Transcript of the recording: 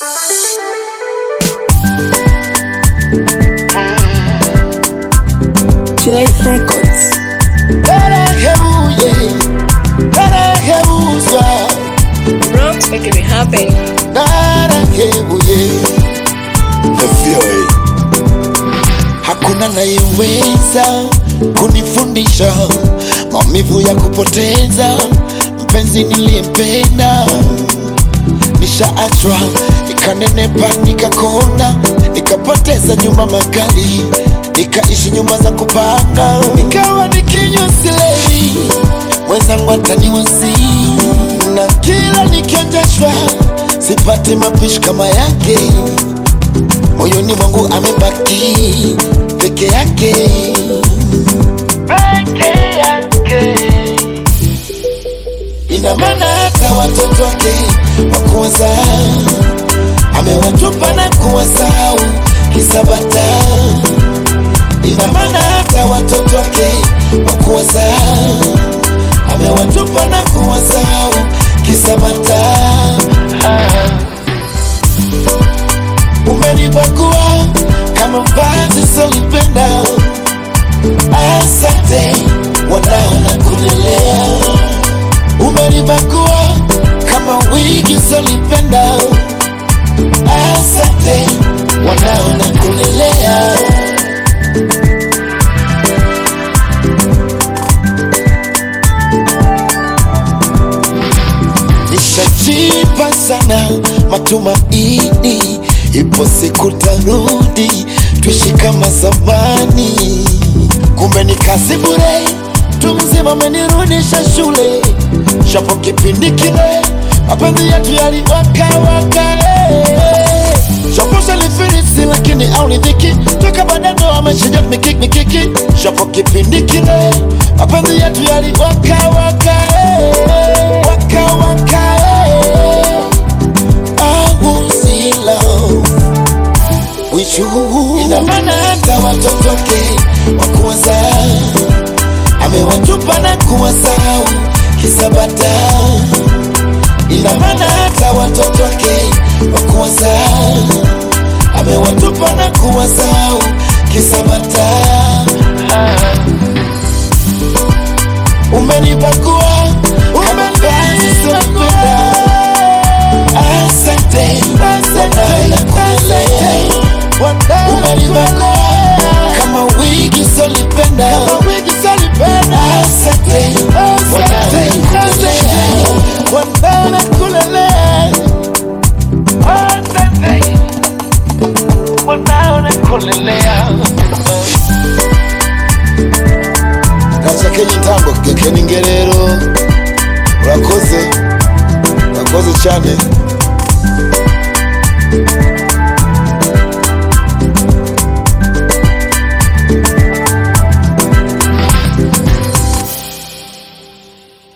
Life Records. Narahebuye narahebuzwa Bronx making it happen. narahebuye FVA. hakuna nayeweza kunifundisha maumivu ya kupoteza mpenzi niliyempenda nishaachwa nikanenepa nikakona nikapoteza nyumba makali nikaishi nyumba za kupanga nikawa nikinywa silewi mwenzangu ataniwasi na kila nikiendeshwa sipati mapishi kama yake moyoni mwangu amebaki peke yake peke yake ina maana hata watoto wake wakuwaza amewatupa na kuwasahau kisabata ina maana hata watoto wake wakuwaza amewatupa na kuwasahau kisabata umenibagua kama vazi solipenda asante wanao na kulelea umenibagua kama wigi solipenda asante wanao na kulelea nishajipa sana matumaini ipo siku tarudi tuishi kama zamani kumbe ni kazi bure tu mzima amenirudisha shule shapo kipindi kile mapenzi yetu yaliwakawaka eh. shapo shalifirisi lakini aulidhiki toka badando ameshinja mikiki mikiki shapo kipindi kile mapenzi yetu yaliwakawaka eh. wakawaka eh. I was in love with you. Ina maana hata watoto wake wakuwaza amewatupa na kuwasahau kisabata. Ina maana hata watoto wake wakuwaza amewatupa na kuwasahau kisabata. Umenibagua kama vazi sopenda Asante, asante, umenibagua kama wigi solipenda, asante, wanaona kulelea, asante, wanaona kulelea. Gashake nyitango gekeni ngerero urakoze urakoze cyane